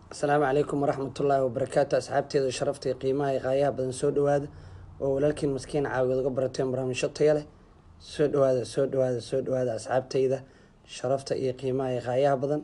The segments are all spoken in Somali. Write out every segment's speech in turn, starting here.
asalaamu calaykum waraxmatullaahi wabarakaatu asxaabteeda sharafta iyo qiimaha iyo qaayaha badan soo dhawaada oo walaalkiin maskiin caawiyood uga barateen barnaamijyo taya leh soo dhawaada soo dhawaada soo dhawaada asxaabteyda sharafta iyo qiimaha iyo qaayaha badan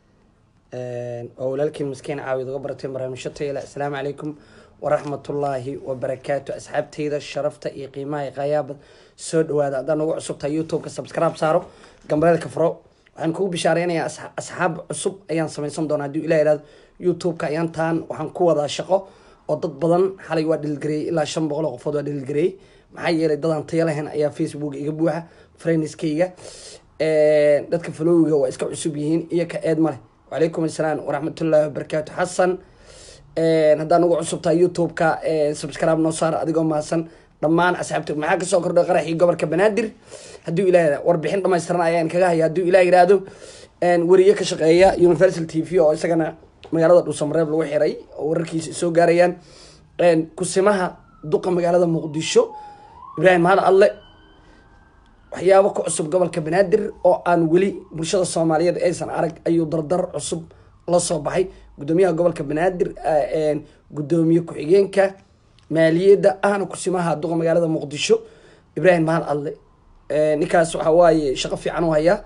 oo walaalkiin maskiin caawiyood uga barateen barnaamijyo taya leh asalaamu calaykum waraxmatullaahi wabarakaatu asxaabteyda sharafta iyo qiimaha iyo qaayaha badan soo dhawaada haddaan ugu cusubtahay youtube-ka subscribe saaro gambaleelka furo waxaan kugu bishaareynaya asxaab cusub ayaan sameysan doonaa haddii ilah ihahdo youtube-ka ayaan taan waxaan ku wadaa shaqo oo dad badan xalay waa dhilgareeyey ilaa shan boqol oo qofood waa dhilgareeyey maxaa yeelay dadaan taya lahayn ayaa facebook iga buuxa friendskayga dadka falowiga waa iska cusub yihiin iyo ka eed maleh wacalaykum assalaam waraxmatullaahi wabarakaatu xasan haddaan ugu cusubtahay youtube-ka subscribe noo saar adigoo mahadsan dhammaan asxaabta maxaa kasoo kordhay qaraxii gobolka banaadir hadduu ilah warbixin dhamaystiran ayaan kaga haya hadduu ilah yihahdo weriye ka shaqeeya universal t v oo isagana magaalada dhuusamareeb lagu xiray oo wararkiisa soo gaarayaan kusimaha duqa magaalada muqdisho ibraahim mahad adle waxyaabo ku cusub gobolka banaadir oo aan weli bulshada soomaaliyeed aysan arag ayuu dardar cusub la soo baxay gudoomiyaha gobolka banaadir gudoomiye ku-xigeenka maaliyadda ahna kusimaha duqa magaalada muqdisho ibraahim mahad adle ninkaas waxa waaye shaqo fiican u hayaa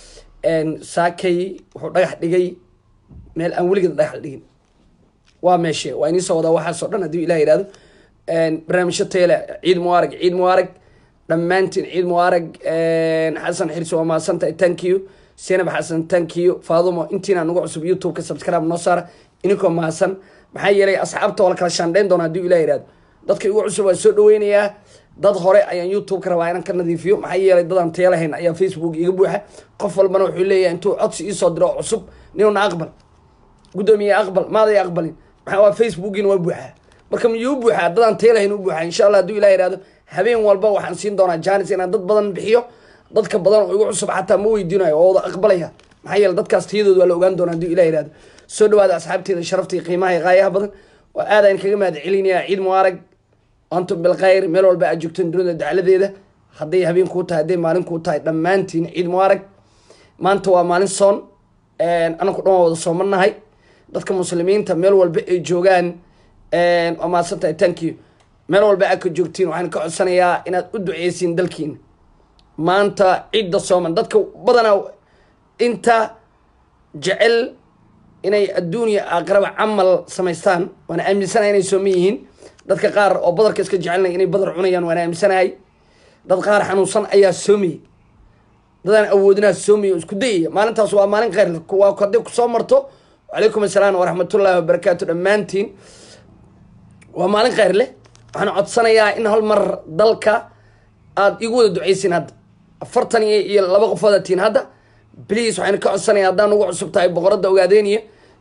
saakay wuxuu dhagax dhigay meel aan weligeed dhagax dhigin waa meeshe waa iniisoo wadaa waxaasoo dhan haddii ilah yihahdo barnaamijyo teele ciid mubaarag ciid mubaarag dhammaantiin ciid mubaarag xasan xirsi waa mahadsantahay thank you senab xasan thank you faadumo intiina nagu cusub youtube-ka subscribe noo saara ininkoo mahadsan maxaa yeelay asxaabta waa la kala shaandhayn doona haddii ilah yihahdo dadka igu cusub waa soo dhaweynayaa dad hore ayaan youtube-ka rabaa inaan ka nadiifiyo maxaa yeelay dadaan taya lahayn ayaa facebook iga buuxa qof walbana wuxuu leeyahay intuu codsi iisoo diro oo cusub ninuna aqbal gudoomiye aqbal maaday aqbalin maxaa waa facebookina waa buuxaa marka miyuu buuxaa dadaan taya lahayn u buuxaa insha allah hadduu ilah yihahdo habeen walba waxaan siin doonaa janis inaan dad badan bixiyo dadka badan oo igu cusub xataa ma weydiinayo oo wada aqbalaya maxaa yeele dadkaas tayadooda waa la ogaan doonaa hadduu ilah yihahdo soo dhawaada asxaabteeda sharafta iyo qiimaha iyo qaayaha badan waa aad aan kaga mahad celinayaa ciid mubaarag antum bilkhayr meel walba aad joogteen dunida dacladeeda hadday habeen kuu tahay hadday maalin kuu tahay dhammaantiin ciid mubaarag maanta waa maalin soon anaku dhan waa wada soomanahay dadka muslimiinta meel walba ay joogaan waa mahadsantahay thank you meel walba aad ka joogtiin waxaan ka codsanayaa inaad u duceysiin dalkiina maanta cidda sooman dadka badanaa inta jecel inay adduuniya aakhiraba camal samaystaan waana aaminsanahay inay sooman yihiin dadka qaar oo badarka iska jecelnay inay badar cunayaan waana aaminsanahay dad qaar xanuunsan ayaa soomaya dadaan awoodinaa soomaya oo isku dayaya maalintaas waa maalin kheyr waa hadday kusoo marto wacalaykum assalaam waraxmatullaahi wabarakaatu dhammaantiin waa maalin kheyr leh waxaan codsanayaa in hal mar dalka aada igu wada duceysiin hadda afartan iyo laba qofooda tiin hadda bliis waxaan ka codsanaya haddaan ugu cusub tahay boqoradda ogaadeeniya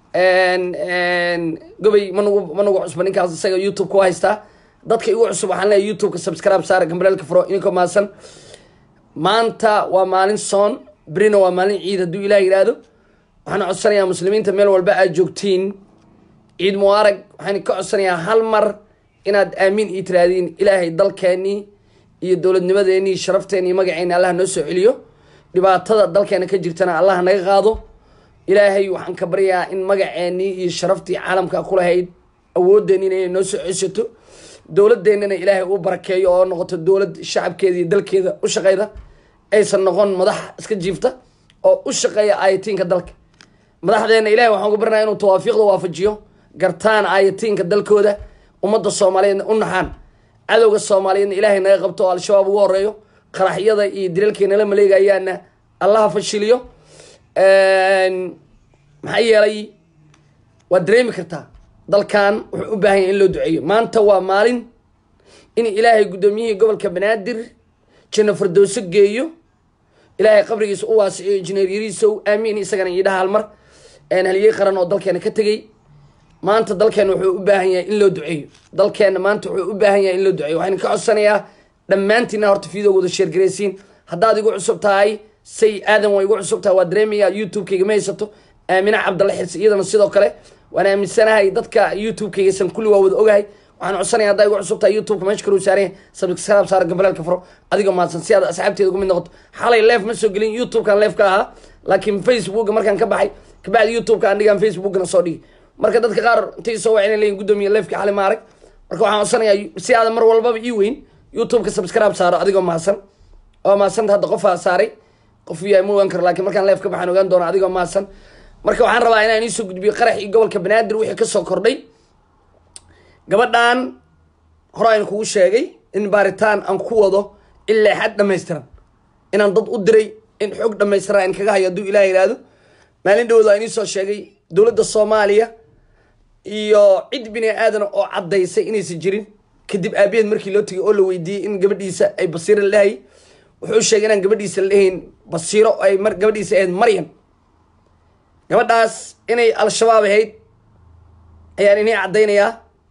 gobay manugu manugu cusba ninkaas isaga youtube ku haystaa dadka igu cusub waxaan leeyahay youtube-ka subscribe saara gambaleelka furo ininko mahadsan maanta waa maalin soon berina waa maalin ciid hadduu ilaah yidhaahdo waxaan codsanayaa muslimiinta meel walba aad joogtiin ciid mubaarag waxaan ka codsanayaa hal mar inaad aamiin ii tiraahdiin ilaahay dalkeenii iyo dowladnimadeenii sharafteenii magaceeni allah noo soo celiyo dhibaatada dalkeena ka jirtana allah naga qaado ilaahay waxaan ka baryaa in magaceenii iyo sharaftii caalamka ku lahayd awoodeenina inay noo soo ceshato dowladeennana ilaahay uu barakeeyo oo noqoto dowlad shacabkeeda iyo dalkeeda u shaqeyda aysan noqon madax iska jiifta oo u shaqeeya aayatiinka dalka madaxdeena ilahay waxaan uga barnaya inuu tawaafiiqda waafajiyo gartaan aayatiinka dalkooda ummadda soomaaliyeedna u naxaan cadowga soomaaliyeedna ilaahay naga qabto oo al-shabaab ugu horeeyo qaraxyada iyo dilalkeena la maleegayaana allaha fashiliyo maxaa yeelay waad dareemi kartaa dalkan wuxuu u baahan yahay in loo duceeyo maanta waa maalin in ilaahay guddoomiyihii gobolka banaadir janno fardowso geeyo ilaahay qabrigiisa u waasiciyo injineeryarihiisa u aamiin isagana iidhaha halmar haliyey qaran oo dalkeena ka tegey maanta dalkeena wuxuu u baahan yahay in loo duceeyo dalkeena maanta wuxuu u baahan yahay in loo duceeyo waxaan ka codsanayaa dhammaantiina horta fiidowgooda sheergaraysiin haddaad igu cusub tahay say aadan waa igu cusub tahay waa dareemayaa youtube-kayga ma haysato aamina cabdalla xirsi iyadana sidoo kale waan aaminsanahay dadka youtube-kaygasan kulli waa wada ogahay waxaan codsanaya haddaa igu cusub tahay youtube-ka meesha kaluu saaran yahay subscribe saara gambaleelka furo adiga mahadsan si aad asxaabteeda ugu mid noqoto xalay leef ma soo gelin youtube-kan leef ka ahaa laakiin facebook markaan ka baxay kabacdi youtube-ka aan dhigaan facebookna soo dhigi marka dadka qaar intay soo wacina leeyihin guddoomiye leefka xali ma arag marka waxaan codsanayaa si aadan mar walbaba ii weyn youtube-ka subscribe saaro adigoo mahadsan oo mahadsanta hadda qofaa saaray qof yahay ma ogaan karo lakin markaan leef ka baxaan ogaan doona adigoo mahadsan marka waxaan rabaa inaan iisoo gudbiyo qarax iyo gobolka banaadir wixii kasoo kordhay gabadhan hore aan kugu sheegay in baaritaan aan ku wado ilaa xad dhamaystiran inaan dad u diray in xoog dhamaystiran aan kaga hayo hadduu ilaah yidhaahdo maalin dhowda aan iisoo sheegay dowladda soomaaliya iyo cid bini aadan oo caddaysay inaysan jirin kadib aabaheed markii loo tegay oo la weydiiyey in gabadhiisa ay basiiro lahay wuxuu sheegay inaan gabadhiisa lahayn basiiro ay gabadhiisa ahayd maryan gabadhaas inay al-shabaab ahayd ayaan inii caddaynayaa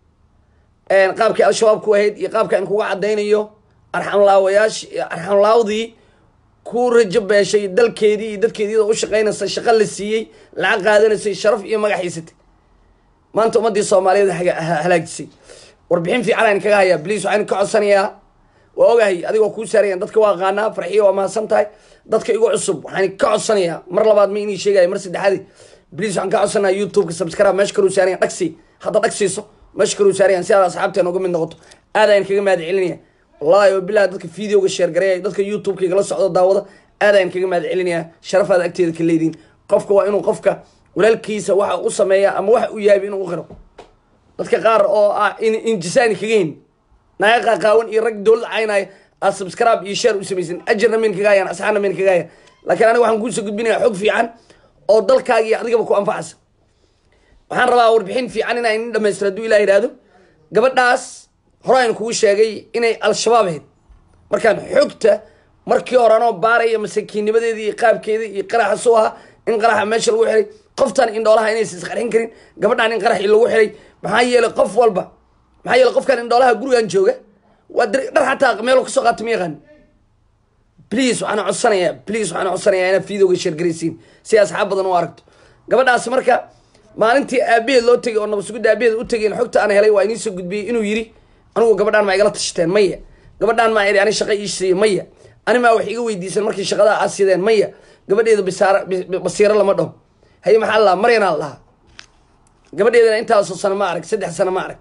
qaabkii al-shabaab ku ahayd iyo qaabka aan kuga caddaynayo arxamlaawayaasha arxamlaawdii ku rajo beeshay dalkeedii iyo dadkeedii iyadoo u shaqaynaysa shaqo la siiyey lacag qaadanaysay sharaf iyo magac haysatay maanta ummadii soomaaliyeed halaajisay warbixin fiican aan kaga hayaa bliis waxaan ka codsanayaa waa ogahay adigoo kuu saarayan dadka waa aqaanaa farxiya waa mahadsan tahay dadka igu cusub waxaan ka codsanayaa mar labaad ma inii sheegaya mar saddexaadi bliis waxaan ka codsanayaa youtube-ka subscribe meesha kaluu saarayan dhagsi hadda dhagsiiso meesha kaluu saarayan si aad asxaabteena uga mid noqoto aad ayaan kaga mahad celinaya wallahi oo bilahi dadka videoga sheergareeya dadka youtube-ka igala socdo daawada aad ayaan kaga mahad celinayaa sharafaad agteeda ka leediin qofka waa inuu qofka walaalkiisa waxa u sameeya ama waxa u yahay inuu u qiro dadka qaar oo ah injisaani kaga hin naaga qaaqaawan iyo rag dowlad caynaya aad subscribe iyo share u samaysan ajarna mayn kaga hayaan asxaabna mayn kaga hayaan laakiin aniga waxaan kuusoo gudbinaya xog fiican oo dalkaaga iyo adigaba ku anfacaysa waxaan rabaa warbixin fiican inaa inin dhamaystiro hadduu ilah yidhaahdo gabadhaas hore aan kugu sheegay inay al-shabaab ahayd markaan xogta markii hore anoo baaraya masakiinnimadeedii iyo qaabkeedii iyo qaraxa soo ahaa in qaraxa meesha lagu xiray qoftan indhoolaha inaysan isqarxin karin gabadhan in qaraxii lagu xiray maxaa yeelay qof walba maxaa yeelay qofkan indhoolaha gurigan jooga waa dhar xataa meel kasoo qaata ma yaqaan please waxaan codsanayaa please waxaan codsanayaa inaad videoga sheergaraysiin si asxaab badan u aragto gabadhaas marka maalintii aabaheed loo tegay oo nabasugudda aabaheed u tegay xogta aan helay waa iniisoo gudbiyey inuu yiri anigu gabadhaan ma igala tashateen maya gabadhaan maa iri ani shaqa ii siiye maya ani maa wax iga weydiisan markii shaqada aad sideen maya gabadheeda bisaar basiiro lama dhaho haye maxaa la lahaa maryanaa lahaa gabadheedana intaasoo sano ma arag saddex sano ma arag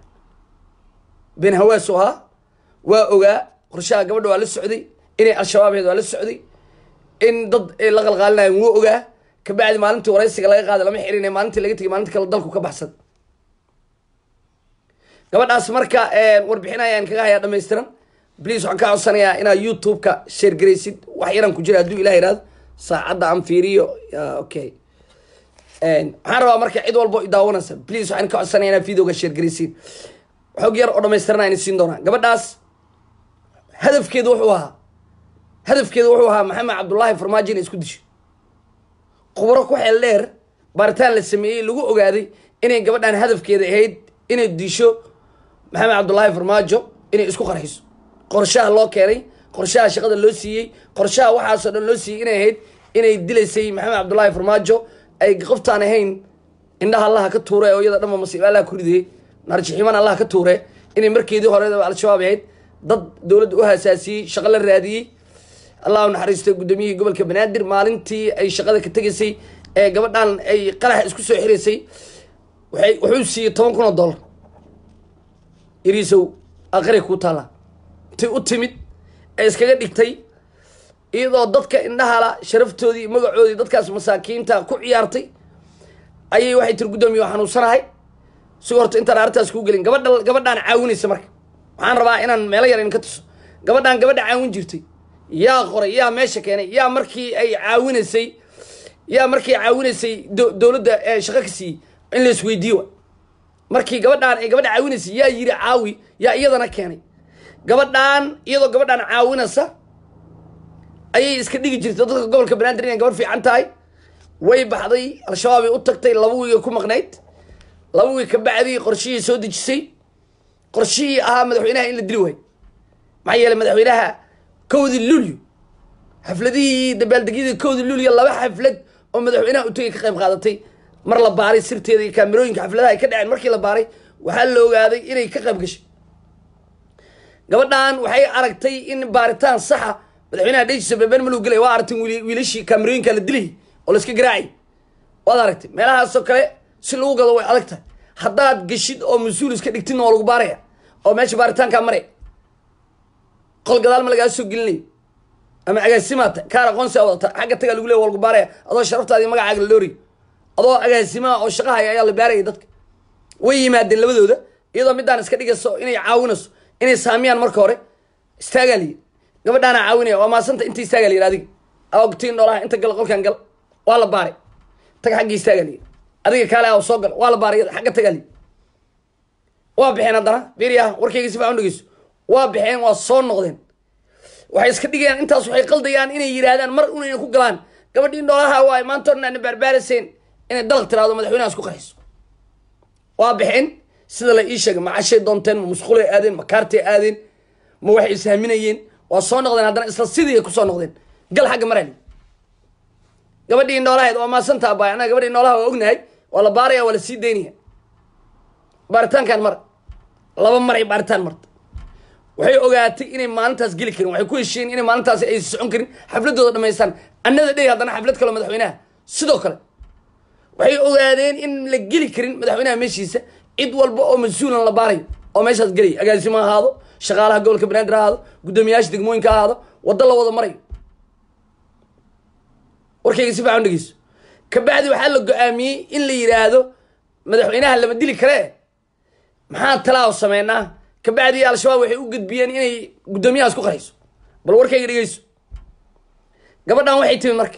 ben hawaasu ahaa waa ogaa qorshaha gabadha waa la socday inay al-shabaabeed waa la socday in dad ay la qalqaalinayan wuu ogaa kabacdi maalintii waraysiga laga qaaday lama xirin maalintii laga tegay maalinta kale dalku ka baxsan gabadhaas marka warbixin ayaan kaga hayaa dhamaystiran bliis waxaan ka codsanayaa inaad youtube-ka sheergaraysid wax yaraan ku jira hadduu ilah yihahdo saacadda aan fiiriyo okay waxaan rabaa marka cid walbo idaawanaysa bliis waxaan ka codsanaya inaad videoga sheergaraysiin xog yar oo dhamaystiran ayna siin doonaa gabadhaas hadafkeedu wuxuu ahaa hadafkeedu wuxuu ahaa maxamed cabdullaahi farmaajo inay isku disho khubro ku xeel dheer baaritaan la sameeyey lagu ogaaday inay gabadhan hadafkeeda ahayd inay disho maxamed cabdullaahi farmaajo inay isku qarxiso qorshaha loo keenay qorshaha shaqada loo siiyey qorshaha waxaasoo dhan loo siiyey inay ahayd inay dilaysay maxamed cabdullaahi farmaajo ay qoftaan ahayn indhaha allaha ka tuure oo iyada dhanba masiibo allaha ku ridayey narjiximan allaha ka tuure inay markeedii hore al-shabaab ahayd dad dowladda u hasaasiyey shaqo la raadiyey allah u naxariistay guddoomiyihii gobolka banaadir maalintii ay shaqada ka tegaysay ee gabadhan ay qaraxa isku soo xiraysay waay wuxuu siiyey toban kun oo dollar iriisow aqari kuu taallaa intay u timid ee iskaga dhigtay iyadoo dadka indhahala sharaftoodii magacoodii dadkaas masaakiinta ku ciyaartay ayay waxay tiri guddoomiye waa xanuunsanahay si horta intaan arrintaas kuu gelin gabadha gabadhaan caawinaysa marka waxaan rabaa inaan meelo yar in ka tuso gabadhaan gabadha caawin jirtay yaa qoray yaa meesha keenay yaa markii ay caawinaysay yaa markii caawinaysay dowladda shaqo ka siiyey in la isweydiiyo wa markii gabadhaan ay gabadha caawinaysay yaa yiri caawi yaa iyadana keenay gabadhaan iyadoo gabadhaan caawinaysa ayay iska dhigi jirtay dadka gobolka banaadir inay gabadh fiican tahay way baxday al-shabaab ay u tagtay laba wiiga ku maqnayd laba wiig ka bacdii qorshihii soo dejisay qorshihii ahaa madaxweynaha in la dili waayo maxaa yeelay madaxweynaha kowdii lulyo xafladihii dabaaldegyadii kowdii lulyo laba xaflad oo madaxweynaha u tegay ka qayb qaadatay mar la baaray sirteeda iyo kaamirooyinka xafladaha ay ka dhaceen markii la baaray waxaa la ogaaday inay ka qayb gashay gabadhan waxay aragtay in baaritaan saxa madaxweynaha dhejisa beeben maluu gelay waa aragtay wiilashii kaamirooyinka la dilay oo la iska garaacay waad aragtay meelahaasoo kale si lagu gado way adag tahay haddaad geshid oo mas-uul iska dhigtidna waa lagu baaraya oo meesha baaritaankaa maraya qol gadaal ma lagaa soo gelinayo ama agaasimaata kaar aqoonsiga wadata xagga tagaa lagu leey waa lagu baaraya adoo sharaftaadi magacaaga la dhooriy adoo agaasimaha oo shaqahaya ayaa la baaraya dadka way yimaadeen labadooda iyadoo midaan iska dhigayso inay caawinayso inay saamiyaan marka hore istaagaa liyi gabadhaana caawinaya waa maasanta inta istaagaa liyi adiga ogtiin noolaha inta gal qolkan gal waa la baaray tag xagga istaagaa liyi adiga kaale a soo gal waa la baaray xagga tagaa liyi waa baxeen haddana beriyaha warkayga si fiican u dhegeyso waa baxeen waa soo noqdeen waxay iska dhigayaan intaas waxay qaldayaan inay yidhaahdaan mar unayna ku galaan gabadhii noolaha waay maanta orna ana baarbaaraseen inay dalaq tiraado madaxweynahaas ku qarayso waa baxeen sida la ii sheegay ma cashay doonteen ma musqulay aadeen ma kaartay aadeen ma waxay ishaaminayeen waa soo noqdeen haddana isla sidii ay kusoo noqdeen gal xagga marali gabadhii noolahayd waa maasantaa baay annaga gabadhii noolaha waa ognahay waa la baaraya waa la sii daynaya baaritaankan mar laba maray baaritaan marta waxay ogaatay inay maalintaas geli karin waxay ku heshiiyeen inay maalintaasi ay socon karin xafladooda dhamaystaan annada dhey haddana xaflad kaleo madaxweynaha sidoo kale waxay ogaadeen in la geli karin madaxweynaha meeshiisa cid walba oo mas-uulan la baarayo oo meeshaas gelaya agaasimo ha ahaado shaqaalaha gobolka banaadir ha ahaado guddoomiyaasha degmooyinka ha ahaado waddo la wada marayo warkayga si fiican dhegeyso kabacdi waxaa la go-aamiyey in la yidhaahdo madaxweynaha lama dili karee maxaa talaaw sameynaa kabacdi al-shabaab waxay u gudbiyeen inay guddoomiyahaas ku qarayso bal warkayga dhegeyso gabadhan waxay timid marka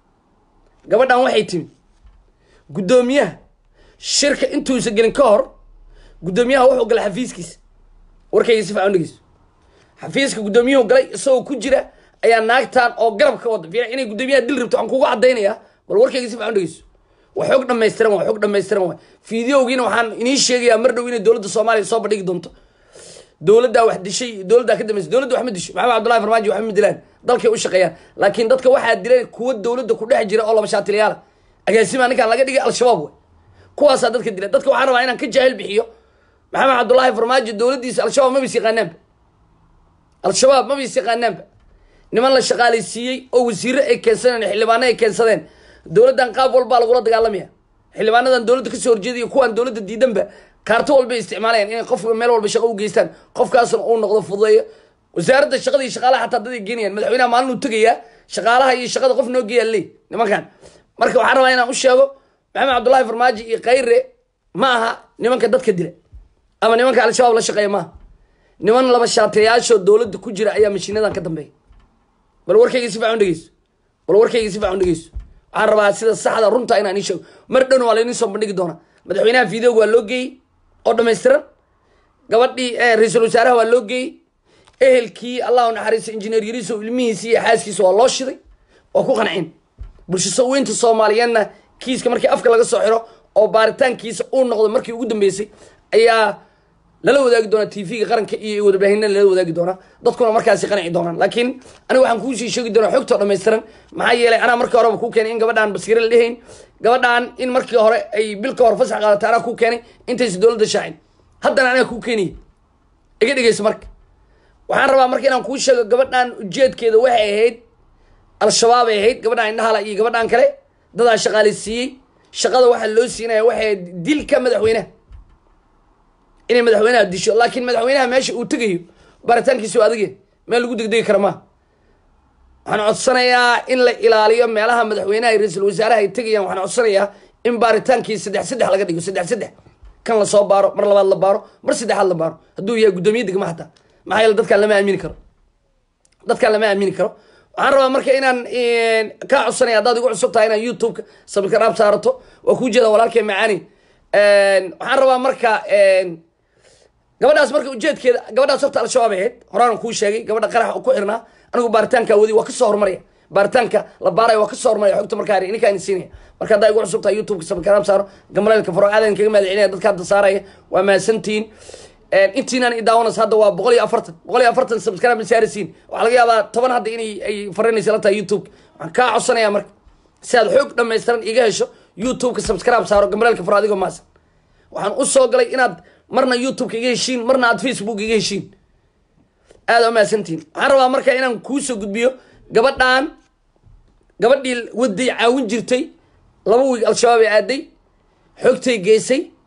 gabadhan waxay timid guddoomiyaha shirka intuusa gelin ka hor guddoomiyaha wuxuu galay xafiiskiisa warkayga si fiican dhegeyso xafiiska guddoomiyuhu galay isagoo ku jira ayaa naagtan oo garab ka wada fiican inay guddoomiyaha dil rabto waxaan kugu cadaynayaa bal warkayga si fiican dhegeyso waa xoog dhamaystiran waa xoog dhamaystiran waa fideogiina waxaan inii sheegayaa mar dhow inay dowladda soomaaliya soo bandhigi doonto dowladdaa wax dishay dowladdaa ka dambaysa dowladda wax ma disho maxamed cabdullahi farmaajo wax ma dilaan dalkay u shaqeeyaan laakiin dadka waxaa dileen kuwa dowladda ku dhex jira oo laba shaatiliyaala agaasima ninkaan laga dhigay al-shabaab way kuwaasaa dadka dila dadka waxaan rabaa inaan ka jaahil bixiyo maxamed cabdullaahi farmaajo dowladdiisa al-shabaab mabis yaqaanaanba al-shabaab mabis yaqaanaanba niman la shaqaalaysiiyey oo wasiire ay keensadeen xildhibaano ay keensadeen dowladdan qaab walbaa lagula dagaalamaya xildhibaanadan dowladda kasoo horjeedaya kuwaan dowladda diidanba kaarto walbay isticmaalayaan inay qofka meel walba shaqo u geystaan qofkaasna uu noqdo fududeeyo wasaaradda shaqada iyo shaqaalaha xataa dad ay geenayaan madaxweynaha maalin uu tegayaa shaqaalaha iyo shaqada qof noo geeyaa leey nimankan marka waxaan rabaa inaan u sheego maxamed cabdullaahi farmaajo iyo khayre ma aha nimanka dadka dila ama nimanka al-shabaab la shaqeeya maaha niman laba shaatayaashoo dowladda ku jira ayaa mashiinadan ka dambeeya bal warkayga si fiican dhegeyso bal warkayga si fiican dhegeyso waxaan rabaa sida saxda runta inaan ii sheego mar dhowna waa laydin soo bandhigi doonaa madaxweynaha videoga waa loo geeyey oo dhamaystiran gabadhii ra-iisul wasaaraha waa loo geeyey ehelkii allah u naxariiso injineer yariiso ilmihiisi iyo xaaskiisa waa loo shiday waa ku qancin bulshasa weynta soomaaliyeedna kiiska markii afka laga soo xiro oo baaritaankiisa uu noqdo markii ugu dambeysay ayaa lala wadaagi doonaa t v-ga qaranka iyo warbaahinna lala wadaagi doonaa dadkuna markaasi qanci doonaan laakiin aniga waxaan kuusii sheegi doonaa xogtoo dhammaystiran maxaa yeelay anaa markii horeba kuu keenay in gabadhaan basiire la dhehayn gabadhaan in markii hore ay bil ka hor fasax qaadata anaa kuu keenay intaysa dowladda shaacin haddana anaa kuu keenaya iga dhegeyso marka waxaan rabaa marka inaan kuu sheego gabadhaan ujeedkeeda waxay ahayd al-shabaab ay ahayd gabadhaan indhahala iyo gabadhaan kale dadaa shaqaalaysiiyey shaqada waxaa loo siinaya waxay ahayd dilka madaxweynaha inay madaxweynaha disho laakiin madaxweynaha meesha uu tegayo baaritaankiisa waa adage meel lagu degdegi kara maaha waxaan codsanayaa in la ilaaliyo meelaha madaxweynaha iyo ra-iisul wasaaraha ay tegayaan waxaan codsanayaa in baaritaankii saddex saddex laga dhigo saddex saddex kan lasoo baaro mar labaad la baaro mar saddexaad la baaro hadduu yahay guddoomiye degma hataa maxaa yeele dadkaan lama aamini karo dadkaan lama aamini karo waxaan rabaa marka inaan kaa codsanaya haddaad igu cusub tahay inaan youtube-ka sabirkaraab saarato waa kuu jeeda walaalkay macaani waxaan rabaa marka gabadhaas marka ujeedkeeda gabadhaas horta al-shabaab ahayd horaan kuu sheegay gabadha qarax ku xirnaa anigu baaritaanka wadi waa kasoo horumaraya baaritaanka la baaraya waa kasoo horumaraya xogta markaa ninkaan siinaya marka haddaa igu cusub tahay youtube-ka sabirkaraab saaro gambaleelka faro aadan kaga mahad celinaya dadka hadda saaraya waa mahadsantihiin intiinaan i daawanaysa hadda waa boqol iyo afartan boqol iyo afartan subscribe saarisiin waxaa laga yaabaa toban hadda inay ay farinaysa la tahay youtube waxaan kaa codsanayaa marka si aad xoog dhamaystiran iga hesho youtube-ka subscribe saaro gambaleelka faro adigoo maasan waxaan u soo galay inaad marna youtube-ka iga heshiin marna aad facebook iga heshiin aada umahadsantihiin waxaan rabaa marka inaan kuusoo gudbiyo gabadhaan gabadhii waday caawin jirtay laba wiig al-shabaab ay aaday xogtay geysay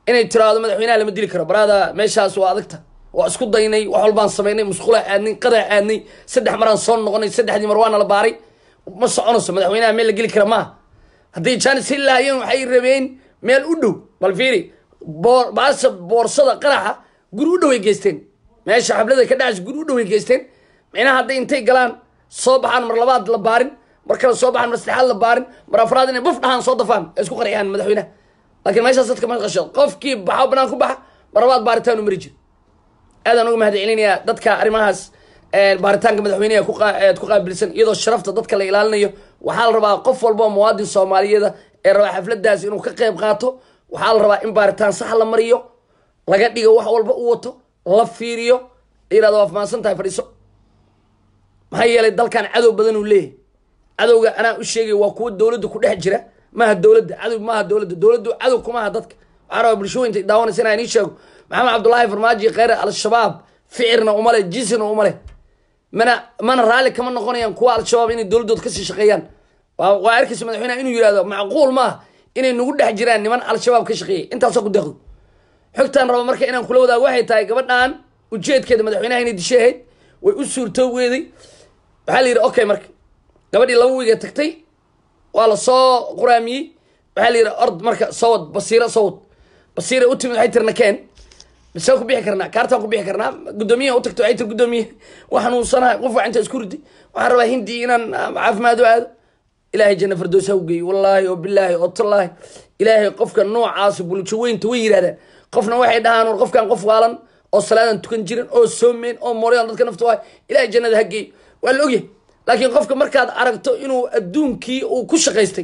inay tiraahdo madaxweynaha lama dili karo baraada meeshaas waa adagta waa isku daynay wax walbaan samaynay musqulaa aadnay qadaa aadnay saddex maraan soo noqonay saddexdii mar waana la baaray ma soconayso madaxweynaha meel la geli kara maaha hadday jaanis heli lahaayeen waxay rabeen meel u dhow bal fiiri boor baasa boorsada qaraxa guri u dhow ay geysteen meesha xablada ka dhacaysa guri u dhow ay geysteen micnaha hadday intay galaan soo baxaan mar labaad la baarin mar kale soo baxaan mar saddexaad la baarin mar afraad inay buf dhahaan soo dafaan ay isku qarxiyaan madaxweynaha laakiin meeshaas dadka ma qasho qofkii baxo banaan ku baxa mar labaad baaritaan u mari jiro aadaan uga mahad celinayaa dadka arrimahaas baaritaanka madaxweyneha ku qaabilsan iyadoo sharafta dadka la ilaalinayo waxaa la rabaa qof walba oo muwaadin soomaaliyeeda ee rabaa xafladaas inuu ka qayb qaato waxaa la rabaa in baaritaan sax la mariyo laga dhigo wax walba u wato la fiiriyo yirahdo waa fahaansan tahay fadhiiso maxaa yeelay dalkan cadow badan uu leeyahay cadowga anaa u sheegay waa kuwa dowladda ku dhex jira maaha dowladda cadow maaha dowladda dowladdu cadow kumaha dadka waxaa rabaa bulshooyinta daawanaysa inaan ii sheego maxamed cabdullaahi farmaajo kheyre al-shabaab ficirna umale jinsina umale mana mana raalli kama noqonayaan kuwa al-shabaab inay dowladooda kasii shaqeeyaan waa arkaysa madaxweyneha inuu yihahdo macquul maaha inay nagu dhex jiraan niman al-shabaab ka shaqeeyay intaasoo ku deeqdo xogtaan raba marka inaan kula wadaago waxay tahay gabadhan ujeedkeeda madaxweynaha inay dishay ahayd way u suurtoogeeday waxaa la yidhi okay marka gabadhii laba wiiga tagtay waa la soo quraamiyey waxaa la yidhi ord marka sawad basiiro sawad basiira u timid waxay tirna keen bise ku bixi karnaa kaartaan ku bixi karnaa guddoomiyaha u tagto waxay tir guddoomiye waa xanuunsanahay qof waa inta isku ridi waxaan rabaa hindi inaan caafimaad u aado ilaahay janna fardoos ha u geeyo wallaahi oo bilaahi oo tallaahi ilaahay qofka noocaas bulsho weynta way yidhahdaan qofna waxay dhahaan war qofkan qof waalan oo salaadan tukan jirin oo soomeyn oo moryan dadka nafta waay ilaahay jannada ha geeyo waa la ogyahay laakiin qofka markaad aragto inuu adduunkii uu ku shaqaystay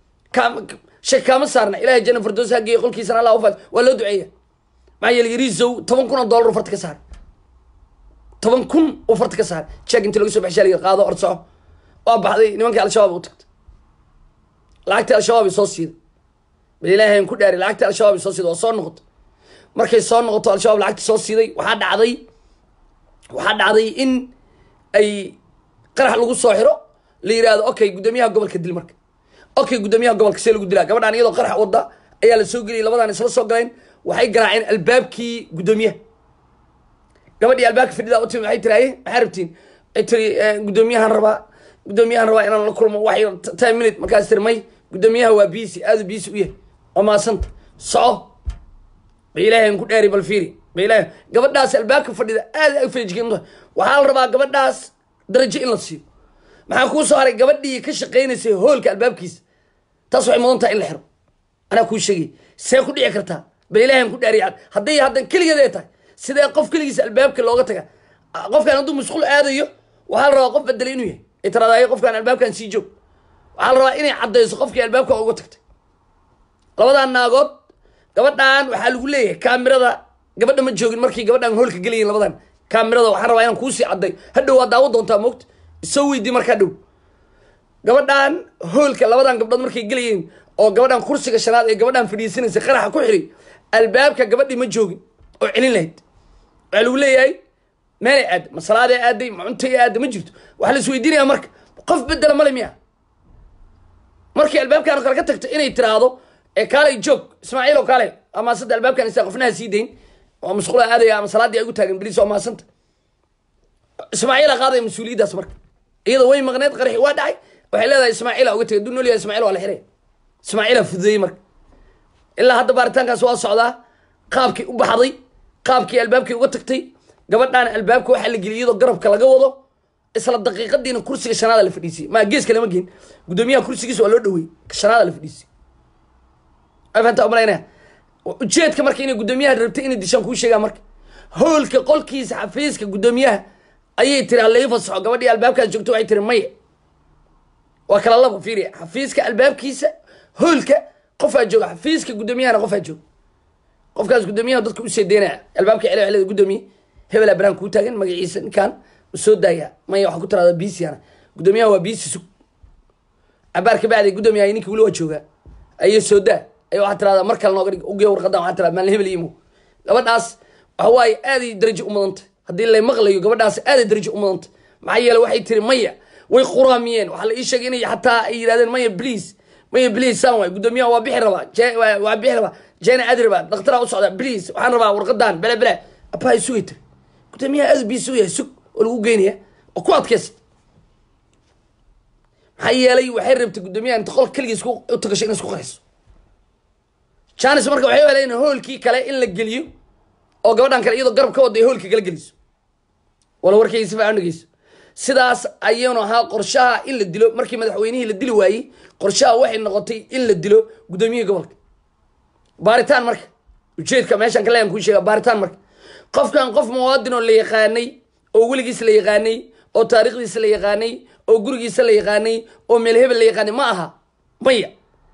shak kaama saarna ilahay janna fardoos ha geeyo qolkiisana allah ufaad waa loo duceeya maxaa yeele yariisow toban kun oo dollar u farta ka saar toban kun uu farta ka saar jeeg intii laga soo baxshaa la qaado ord soco waa baxday nimankii al-shabaab u tagtay lacagtii al-shabaab ay soo siiday bal ilaahay ku dhaari lacagtii al-shabaab ay soo siiday waa soo noqoto markay soo noqoto al-shabaab lacagtii soo siiday waxaa dhacday waxaa dhacday in ay qarax lagu soo xiro la yidhaahdo okay guddoomiyaha gobolka dil marka okay guddoomiyaha gobolka see lagu dilaa gabadhaan iyadoo qarax wadda ayaa la soo geliyay labadaan isla soo galeen waxay garaaceen albaabkii guddoomiyaha gabadhii albaabka fadhidaa u timi waxay tiri aye maxaa rabtiin ay tiri guddoomiyahan rabaa guddoomiyahan rabaa inaan la kulmo wax yar ten minute markaas tiri may guddoomiyaha waa biisi aadu biisi u yahay waa maasanta soco ba ilaahay ku dheeri bal fiiri ba ilaahay gabadhaas albaabka fadhida aad ag feejigan waxaa la rabaa gabadhaas darajo in la siiyo maxaa kuu soo haray gabadhii ka shaqaynaysay hoolka albaabkiisa taas waxay mudan tahay in la xiro anaa kuu sheegay see ku dhici kartaa bal ilaahan ku dhaariya hadday haddan keligeed ay tahay sidee qof keligiisa albaabka looga taga qofkaan hadduu masquul aadayo waxaa la rabaa qof bedelay inuu yahay ay tiraadayo qofkaan albaabkan sii joog waxaa la rabaa inay caddayso qofkii albaabka uga tagtay labadan naagood gabadhan waxaa lagu leeyahay kaamirada gabadha ma joogin markii gabadhan hoolka gelayin labadan kaamirada waxaan rabaa inaan kuusii cadday hadhow waa daawo doontaa moogta isoo weydii markaa dhow gabadhan hoolka labadan gabdhood markay gelayeen oo gabadhan kursiga shanaad ee gabadhan fadhiisanaysa qaraxa ku xiri albaabka gabadhii ma joogin oo celin lahayd waxaa lagu leeyahay meelay aadda ma salaaday aaday ma cuntay aadda ma jirto waxaa la isweydiinaya marka qof bedela male miya markii albaabkan kale ka tagto inay tiraahdo ee kaalay joog ismaaciil oo kaale amaasanta albaabkan isa qofnaha sii dayn oo masquula aadaya ama salaadii ay ugu taagan beliis oo amaasanta ismaaciila qaadaya mas-uuliyaddaas marka iyada way maqneed qaraxi waa dhacay waxay leedahay ismaaciila uga tegay duu nool yahay ismaaciil waa la xiray ismaaciila fududeeyey marka ilaa hadda baaritaankaas waa socdaa qaabkii u baxday qaabkii albaabkii uga tagtay gabadhaan albaabka waxaa la geliyay iyadoo garabka laga wado isla daqiiqadiina kursiga shanaada la fadhiisiyey maa geeska lama geen guddoomiyaha kursigiisa waa loo dhaweeyey shanaada la fadhiisiyey afanta umalaynaya ujeedka marka inay guddoomiyaha rabtay inay dishaan kuu sheegaa marka hoolka qolkiisa xafiiska guddoomiyaha ayay tiri halai fasaxo gabadhii albaabkaas joogto waxay tiri maya waa kala labo fiiriya xafiiska albaabkiisa hoolka qofaa jooga xafiiska guddoomiyahana qofaa jooga qofkaas guddoomiyaha dadka u seedeynaya albaabka cele celeda guddoomiye hebelaa baraan kuu taagan magaciisa ninkaan ma soo daaya maya waxaa ku tiraada biisiana guddoomiyaha waa biisi sug cabaar ka bacdi guddoomiyaha ninkii weli waa joogaa ayay soo daa ay waxaa tirahdaa mar kale nooga dhig ugeya warqadan waxaa tirada maalin hebel imo gabadhaas waxa waaye aaday darajo u mudantay haddii lay maqlayo gabadhaas aaday darajo u mudantay maxaa yeele waxay tiri maya way quraamiyeen waxaa la ii sheegay inay xataa ay yidhahdeen maya please maya please saan waay guddoomiyaha waa bixi rabaa waa bixi rabaa jena adriba dhakhtaraa u socda bliis waxaan rabaa warqadan bele bele abahay sugay tiri gudoomiyaha aad bii sugaya sug oo lagu geynaya oo ku adkaysa maxaa yeelay waxay rabtay guddoomiyaha inta qolka keligiis ku u tagasho inay isku qarayso janis marka waxay u heleen hoolkii kale in la geliyo oo gabadhan kale iyadoo garab ka wada ay hoolkii kala geliso wala warkayga si fiican dhegeyso sidaas ayuunu ahaa qorshaha in la dilo markii madaxweynihii la dili waayey qorshaha waxay noqotay in la dilo guddoomiyihii gobolka baaritaan marka ujeedka meeshaan ka leeyan kuu sheega baaritaan marka qofkan qof muwaadin oo la yaqaanay oo weligiis la yaqaanay oo taariikhdiisa la yaqaanay oo gurigiisa la yaqaanay oo meel hebel la yaqaanay ma aha maya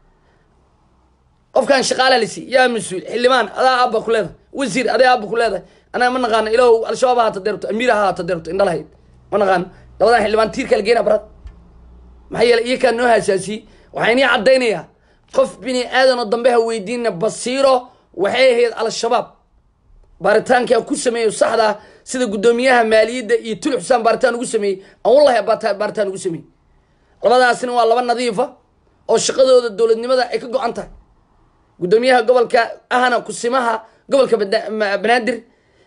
qofkan shaqaala lisi yaa mas-uul xildhibaan adaa aabba ku leedahay wasiir adaa aabba ku leedahay anaga ma naqaano ilaw al-shabaab ha haata deerto amiir ha haata deerto indhalahayd ma naqaano labadan xildhibaan tiirka la geena barad maxaa yeelay iyakaa noo haasaasiyey waxaa inii caddaynayaa qof bini aadan oo dambe ha weydiina basiiro waxay ahayd al-shabaab baaritaankaa ku sameeyo saxda sida guddoomiyaha maaliyadda iyo tuli xusaan baaritaan ugu sameeyey aan wallahi baata- baaritaan ugu sameeyey labadaasina waa laba nadiifa oo shaqadooda dowladnimada ay ka go-an tahay guddoomiyaha gobolka ahna kusimaha gobolka Bada- Ma- banaadir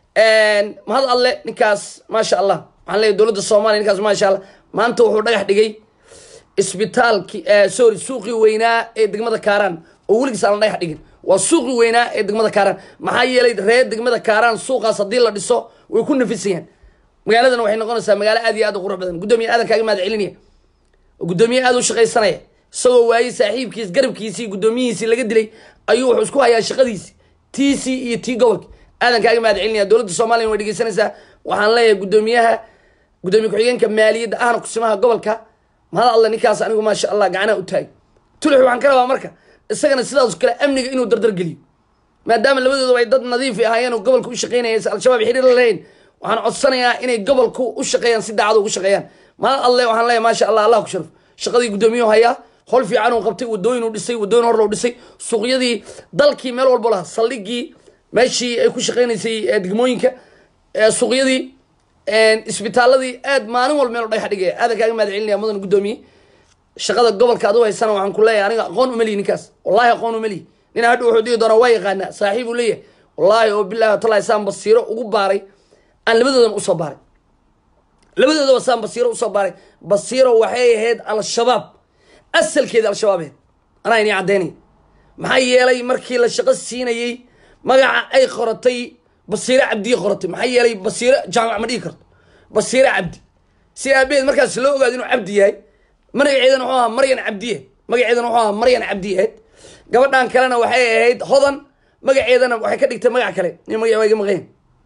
mahad alle ninkaas maasha allah waxaan leeyahay dowladda soomaaliya ninkaas maasha allah maanta wuxuu dhagax dhigay isbitaalki sorry suuqii weynaa ee degmada kaaraan oo weligiis aan la dhagax dhigin waa suuqii weynaa ee degmada kaaraan maxaa yeelay reer degmada kaaraan suuqaas haddii la dhiso way ku nafisayaan magaaladana waxay noqonaysaa magaalo aad iyo aad u qurux badan guddoomiye aadan kaaga mahad celinaya oo guddoomiye aad u shaqaysanaya isagoo waayey saaxiibkiis garabkiisii guddoomiyihiisii laga dilay ayuu wuxuu isku hayaa shaqadiisi tiisii iyo tii gobolka aadan kaaga mahad celinaya dowladda soomaaliya way dhegeysanaysaa waxaan leeyahay guddoomiyaha guddoomiye ku-xigeenka maaliyadda ahna kusimaha gobolka mahad alle ninkaas anigu maasha allah gacanaha u taagay tulix waxaan ka rabaa marka isagana sidaas kale amniga inuu dardar geliyo maadaama labadooda ay dad nadiif ahaayeen oo gobolka u shaqeynaya si al-shabaab xiriir la lahayn waxaan codsanayaa inay gobolku u shaqeeyaan si daacad ugu shaqeeyaan mahad alle waxaan leeyahay maasha allah allah ku sharaf shaqadii guddoomiyuhu hayaa hol fiican uu qabtay wadooyin uu dhisay wadooyin hor loo dhisay suuqyadii dalkii meel walbo laha saldhigii meeshii ay ku shaqeynaysay ee degmooyinka ee suuqyadii isbitaaladii aad maalin walba meel u dhagax dhigaya aadan kaaga mahad celinaya mudan guddoomiye shaqada gobolka adu haysana waxaan ku leeyahay aniga aqoon umeliyi ninkaas wallahi aqoon umeliyi nin hadha wuxuu dhigi doonaa waa yaqaanaa saaxiib uu leeyahay wallahi oo bilahi watallahi saan basiiro ugu baaray aan labadoodan usoo baaray labadoodaba saan basiiro usoo baaray basiiro waxay ahayd al-shabaab asalkeeda al-shabaab ahayd anaa inii caddaynaya maxaa yeelay markii la shaqo siinayey magaca ay qoratay basiire cabdiye qoratay maxaa yeelay basiire jaamac ma dhigi karto basiire cabdi si aabaheed markaas loo ogaado inuu cabdi yahay magaceedana wuxuu ahaa maryan cabdiye magaceedana wuxuu ahaa maryan cabdiyeed gabadhan kalena waxay ahayd hodan magaceedana waxay ka dhigtay magac kale nin magac waa iga maqayn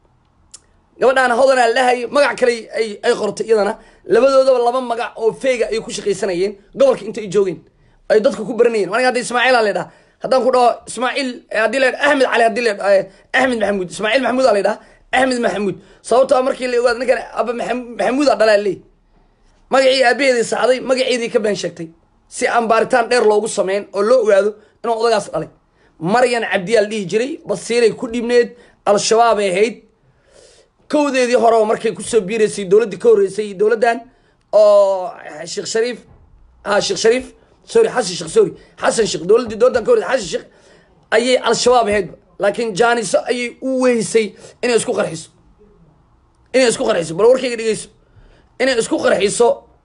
gabadhaan hodanaa lahay magac kale ay ay qortay iyadana labadoodaba laba magac oo feega ay ku shaqaysanayeen gobolka inta ay joogeen ay dadka ku baranayeen aniga hadda ismaaciil aa la dhaha haddaan ku dhaho ismaaciil haddii la ahmed cali haddii la ahmed maxamuud ismaaciil maxamuud aa la dhaha ahmed maxamuud sababtoo ah markii la ogaado ninkan aba maxamuud a dhalaa leey magacii aabaheedii saxday magaceedii ka been sheegtay si aan baaritaan dheer loogu sameyn oo loo ogaado inuu odagaas dhalay maryan cabdiyaa la dhihi jiray basiiray ku dhibneed al-shabaabay ahayd kowdeedii horeba markay kusoo biiraysay dowladdii ka horreysay dowladdan oo sheekh shariif ha sheekh shariif sorry xasan sheekh sorry xasan sheekh dowladdii dowladdan ka horreysay xasan sheekh ayay al-shabaab ahaydba laakiin jaaniso ayay u weysay inay isku qarxiso inay isku qarxiso bal warkayga dhegeyso inay isku qarxiso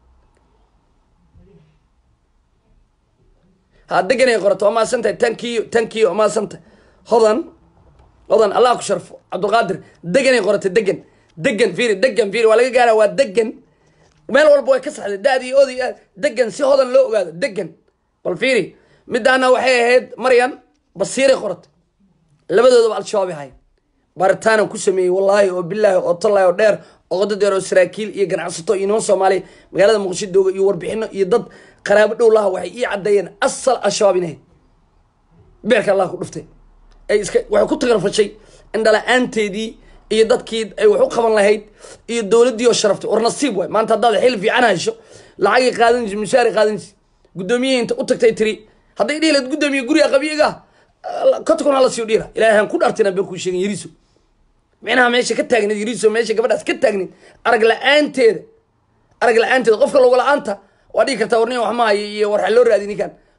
ha deganay qorato waa maasantahay tankiyo tankiyo waa maasantahay hodan hodan allah ku sharfo cabdulqaadir deganay qorata degan degan fiiri degan fiiri waa laga gaara waa degan meel walba way ka saxday da-dii oodii degan si hodan loo ogaado degan bal fiiri midaana waxay ahayd maryan basiiray qoratay labadoodaba al-shabaab ahayd baritaanan ku sameeyey wallaahi oo bilaahi oo tallaahi oo dheer oo qodo dheer oo saraakiil iyo ganacsato iyo niman soomaaliya magaalada muqdisho dooga iyo warbixino iyo dad qaraabo dhow laha waxay ii caddeeyeen asal al-shabaab inahayd beerka allah ku dhuftay ay iska waxay ku tagarfashay indhala-aanteedii iyo dadkii ay wax u qaban lahayd iyo dowladdii oo sharaftay war nasiib waay maanta haddaad xil fiican hesho lacagay qaadanaysa mushaari qaadanaysa guddoomiyihii inta u tagtay tiri hadday dhihi lahayd guddoomiye guriga qabiyaga kotkon hala siyo dhiira ilaahay aan ku dhaartina been kuu sheegin yariso micnaha meesha ka taagneed yariso meesha gabadhaas ka taagneed arag la-aanteeda arag la-aanteeda qofka logo la-aanta waa dhigi kartaa warnin wax ma hayo iyo war xa loo raadi ninkan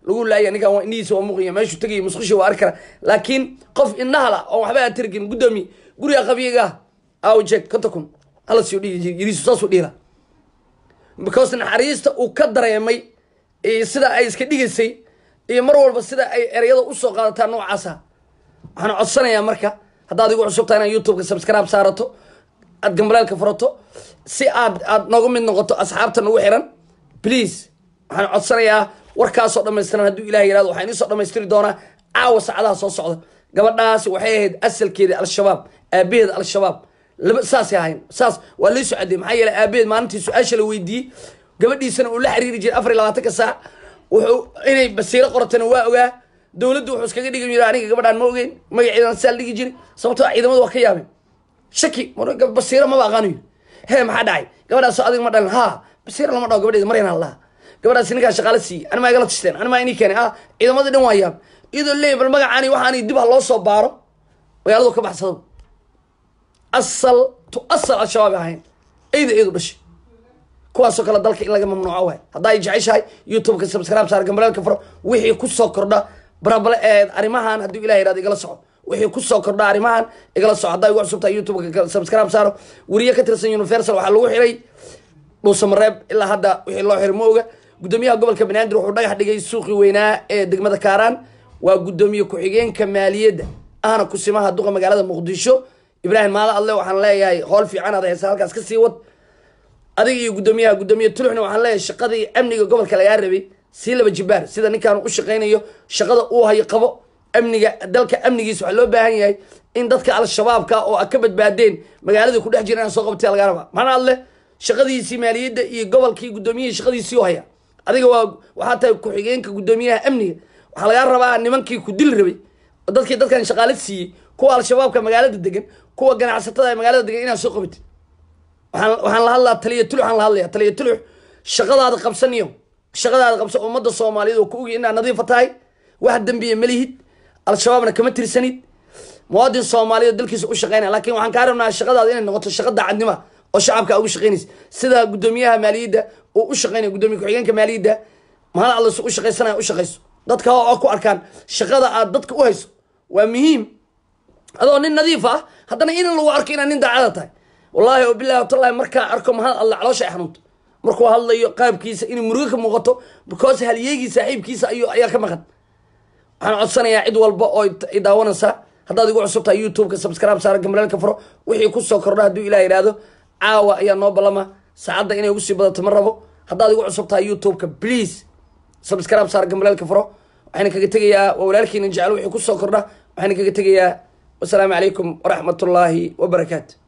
lagu laaya ninkan waa indhihiisa waa muuqaya meeshuu tegaya musqusha waa arki kara laakiin qof indhahala oo waxba aan tiri karin guddoomiye guriga qabiyaga aw jeeg konta kun hala siyo dhihi yiriisu saasuu dhihi laha because naxariista uu ka dareemay iyo sida ay iska dhigaysay iyo mar walba sida ay ereyada usoo qaadataa noocaasa waxaan codsanayaa marka haddaad igu cusubtaa inaad youtubeka subscribe saarato aad gambaleelka furato si aad aad nooga mid noqoto asxaabta nagu xiran please waxaan codsanayaa warkaasoo dhamaystiran hadduu ilaah yirahdo waxaan iisoo dhamaystiri doonaa caawa saacadaha soo socda gabadhaasi waxay ahayd asalkeeda al-shabaab aabaheeda al-shabaab laba saasay ahayn saas waa lii socodey maxaa yeeley aabaheed maalintii su-aasha la weydiiyey gabadhiisana uu la xiriiri jiray afar iyo labaatanka saac wuxuu inay basiiro qoratana waa ogaa dowladdu wuxuu iskaga dhigi jira aniga gabadhaan ma ogeyn magaceedan saa la dhigi jiray sababtoo ah ciidamadu waa ka yaabeen shaki basiiro maba aqaanayo hee maxaa dhacay gabadhaas adiga ma dhalin ha basiiro lama dhaho gabadheeda maryan allaha gabadhaas ninkaa shaqaale siiyey animaa igala tishteen animaa inii keenay ah ciidamadii dhan waa yaab iyadoo leey bal magacaani waxaani dib ha loo soo baaro magaaladu ka baxsado asal to asal al-shabaab ahayn eyda eedu dhashay kuwaasoo kale dalka in laga mamnuuco waay haddaa ay jeceshahay youtubeka subscribe saar gambaleelka faro wixii kusoo kordha barabale ee arrimahan hadduu ilah yirahdo igala soco wixii kusoo kordha arrimahan igala soco haddaa igu cusubtahay youtubeka subscribe saaro weriye ka tirsan universal waxaa lagu xiray dhuusamareeb ilaa hadda wixii loo xiray ma oga guddoomiyaha gobolka banaadir wuxuu dhagax dhigay suuqii weynaa ee degmada kaaraan waa guddoomiye ku-xigeenka maaliyadda ahna kusimaha duqa magaalada muqdisho ibraahim maala adle waxaan leeyahay howl fiican aad haysa halkaas ka sii wad adiga iyo guddoomiyaha guddoomiye tuluxna waxaan leeyahay shaqadii amniga gobolka lagaa rabay sii laba jibaar sida ninkaan u shaqaynayo shaqada uu hayo qabo amniga dalka amnigiisa waxaa loo baahan yahay in dadka al-shabaabka oo a ka badbaadeen magaalada ku dhex jira inaan soo qabtay lagaa rabaa maxana adle shaqadiisii maaliyadda iyo gobolkii guddoomiyihii shaqadiisii u haya adiga waa waxaa tahay ku-xigeenka guddoomiyaha amniga waxaa lagaa rabaa nimankii ku dili rabay dadkii dadkan shaqaale siiyey kuwa al-shabaabka magaalada degan kuwa ganacsatada ee magaalada degan inaad soo qabatid waxaan waxaan la hadlaa taliya tulux aan la hadlaya taliya tulux shaqadaada qabsaniyo shaqadaada qabso ummadda soomaaliyeed oo ku ogi inaad nadiifa tahay wax dembiya malihid al-shabaabna kama tirsanid muwaadin soomaaliyeed dalkiisa u shaqeynaya laakiin waxaan kaa rabnaa shaqadaada inay noqoto shaqa daacadnima oo shacabka ugu shaqeynaysa sida guddoomiyaha maaliyadda uu u shaqeynaya guddoomiye ku-xigeenka maaliyadda mahal allas u shaqaysanaya u shaqayso dadka oo ku arkaan shaqada aad dadka u hayso waa muhiim adoo nin nadiif ah haddana in lagu arko inaad nin daacada tahay wallahi oo bilahi watallahi markaa arko mahad alla caloosha ay xanuunto markuu hadlayo qaabkiisa inay murugo ka muuqato because halyeegii saaxiibkiisa ayuu ayaa ka maqan waxaan codsanayaa cid walba oo i daawanaysa haddaad igu cusub tahay youtubeka subscribe saara gambaleelka furo wixii kusoo kordha hadduu ilah yidhaahdo caawa ayaa noo ballama saacadda inay ugu sii badato ma rabo haddaad igu cusub tahay youtubeka please subscribe saara gambaleelka furo waxayna kaga tegayaa waa walaalkiina jecel wixii kusoo kordha waxayna kaga tegayaa wasalaamu calaykum waraxmat ullaahi wabarakaatu